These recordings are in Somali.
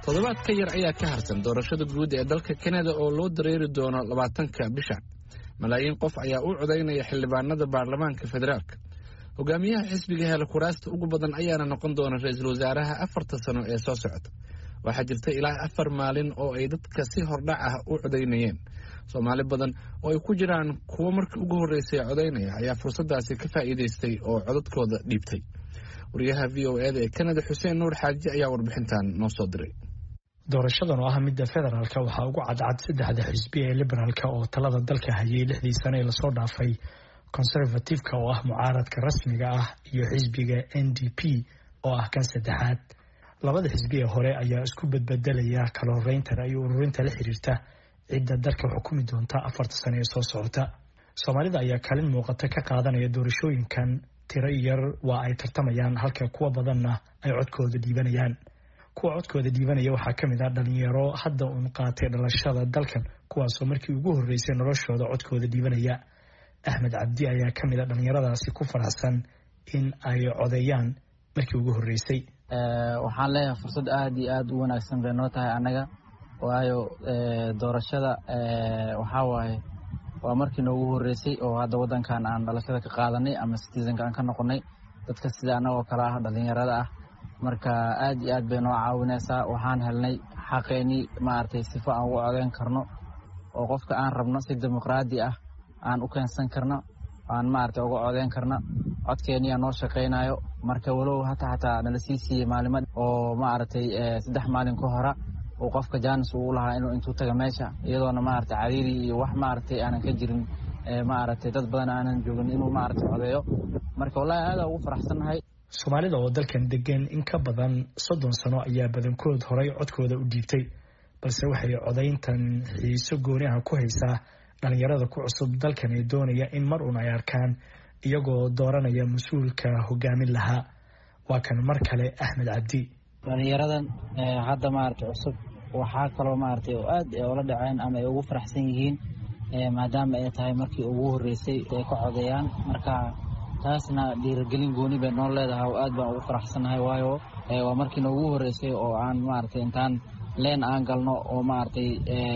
toddobaad ka yar ayaa ka harsan doorashada guud ee dalka kanada oo loo dareeri doono labaatanka bisha malaayiin qof ayaa u codaynaya xildhibaanada baarlamaanka federaalk hogaamiyaha xisbiga hela kuraasta ugu badan ayaana noqon doona ra-iisul wasaaraha afarta sano ee soo socota waxaa jirta ilaa afar maalin oo ay dadka si hordhac ah u codaynayeen soomaali badan oo ay ku jiraan kuwo markii ugu horreysay codaynaya ayaa fursaddaasi ka faa'iidaystay oo codadkooda dhiibtay wariyaha v o eda ee kanada xuseen nuur xaaji ayaa warbixintan noo soo diray doorashadan oo ah midda federaalka waxaa ugu cadcad saddexda xisbi ee liberaalka oo talada dalka hayay lixdii sane ee lasoo dhaafay conservativeka oo ah mucaaradka rasmiga ah iyo xisbiga n d p oo ah kan saddexaad labada xisbi ee hore ayaa isku badbedelaya kala horeynta iyo ururinta la xiriirta cidda dalka xukumi doonta afarta sane ee soo socota soomaalida ayaa kaalin muuqata ka qaadanaya doorashooyinkan tiro yar waa ay tartamayaan halka kuwa badanna ay codkooda dhiibanayaan kuwa codkooda dhiibanaya waxaa ka mid ah dhalinyaro hadda uun qaatay dhalashada dalkan kuwaasoo markii ugu horreysay noloshooda codkooda dhiibanaya axmed cabdi ayaa ka mid a dhalinyaradaasi ku faraxsan in ay codeeyaan markii ugu horreysay waxaan leeyahay fursad aada iyo aada u wanaagsan bay noo tahay annaga waayo doorashada waxaa waaye waa markii noogu horreysay oo hadda waddankan aan dhalashada ka qaadanay ama citizenka aan ka noqonay dadka sida annagoo kale ah dhalinyarada ah marka aad iyo aad bay noo caawinaysaa waxaan helnay xaqeennii maaragtay sifo aan ugu codeyn karno oo qofka aan rabno si dimuqraadi ah aan u keensan karno aan maaragtay uga codeyn karno codkeeniyaa noo shaqaynayo marka walow hata xataa nala sii siiyey maalimo oo maaragtay saddex maalin ka hora uu qofka jaanis uu lahaa inuu intuu taga meesha iyadoona maaragtay cariiri iyo wax maaragtay aanan ka jirin maaragtay dad badan aanan joogin inuu maaragtay codeeyo marka wallahi aada ugu faraxsannahay soomaalida oo dalkan degan in ka badan soddon sano ayaa badankood horay codkooda u dhiibtay balse waxay codayntan xiiso gooni ah ku haysaa dhalinyarada ku cusub dalkan ee doonaya in mar uun ay arkaan iyagoo dooranaya mas-uulka hogaamin lahaa waa kan mar kale axmed cabdi dhalinyaradan hadda maaragtay cusub waxaa kaloo maaragtay oo aad ula dhaceen ama ay ugu faraxsan yihiin maadaama ay tahay markii ugu horreysay ay ka codeeyaan marka taasna dhiiragelin gooni bay noo leedahay oo aad baan ugu faraxsannahay waayo waa markii noogu horreysay oo aan maaragtay intaan leen aan galno oo maaragtay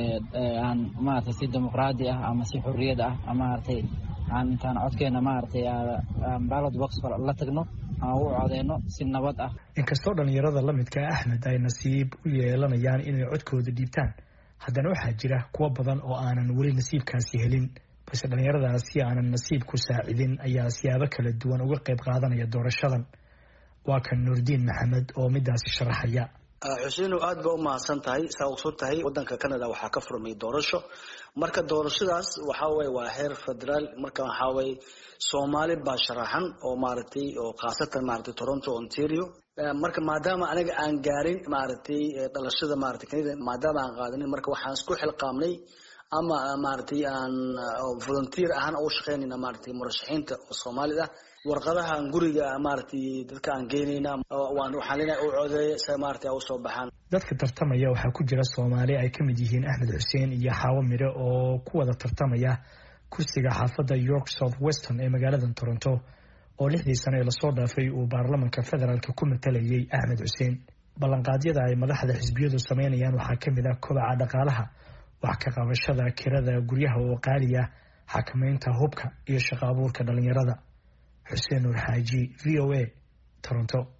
aan maaragtay si dimuqraadi ah ama si xorriyad ah maaragtay aan intaan codkeena maaragtay ballot box la tagno aan u codeyno si nabad ah inkastoo dhalinyarada la midka axmed ay nasiib u yeelanayaan inay codkooda dhiibtaan haddana waxaa jira kuwo badan oo aanan weli nasiibkaasi helin balse dhalinyaradaasi aanan nasiib ku saacidin ayaa siyaabo kala duwan uga qayb qaadanaya doorashadan waa kan nuurdiin maxamed oo midaasi sharaxaya xuseino aad ba u mahadsan tahay saa ogson tahay wadanka canada waxaa ka furmay doorasho marka doorashadaas waxaa waye waa heer federaal marka waxaa waye soomaali baa sharaxan oo maaragtay oo khaasatan maaragtay toronto ontario marka maadaama aniga aan gaarin maaragtay dhalashada maaragtay canada maadaama aan qaadanin marka waxaan isku xilqaamnay ama maaragtay aan volunteer ahaan ugu shaqeynayna maaragtay murashaxiinta oo soomaalida warqadahan guriga maaragtay dadka aan geynayna waxaan leenahay u codeeya si maaragtay usoo baxaan dadka tartamaya waxaa ku jira soomaali ay ka mid yihiin axmed xuseen iyo xaawo mire oo ku wada tartamaya kursiga xaafadda york south weston ee magaalada toronto oo lixdii sane ee lasoo dhaafay uu baarlamanka federaalka ku matalayay axmed xuseen ballanqaadyada ay madaxda xisbiyadu sameynayaan waxaa ka mid ah kobaca dhaqaalaha wax ka qabashada kirada guryaha oo qaaliya xakamaynta hubka iyo shaqo abuurka dhalinyarada xuseen nuur xaaji v o a toronto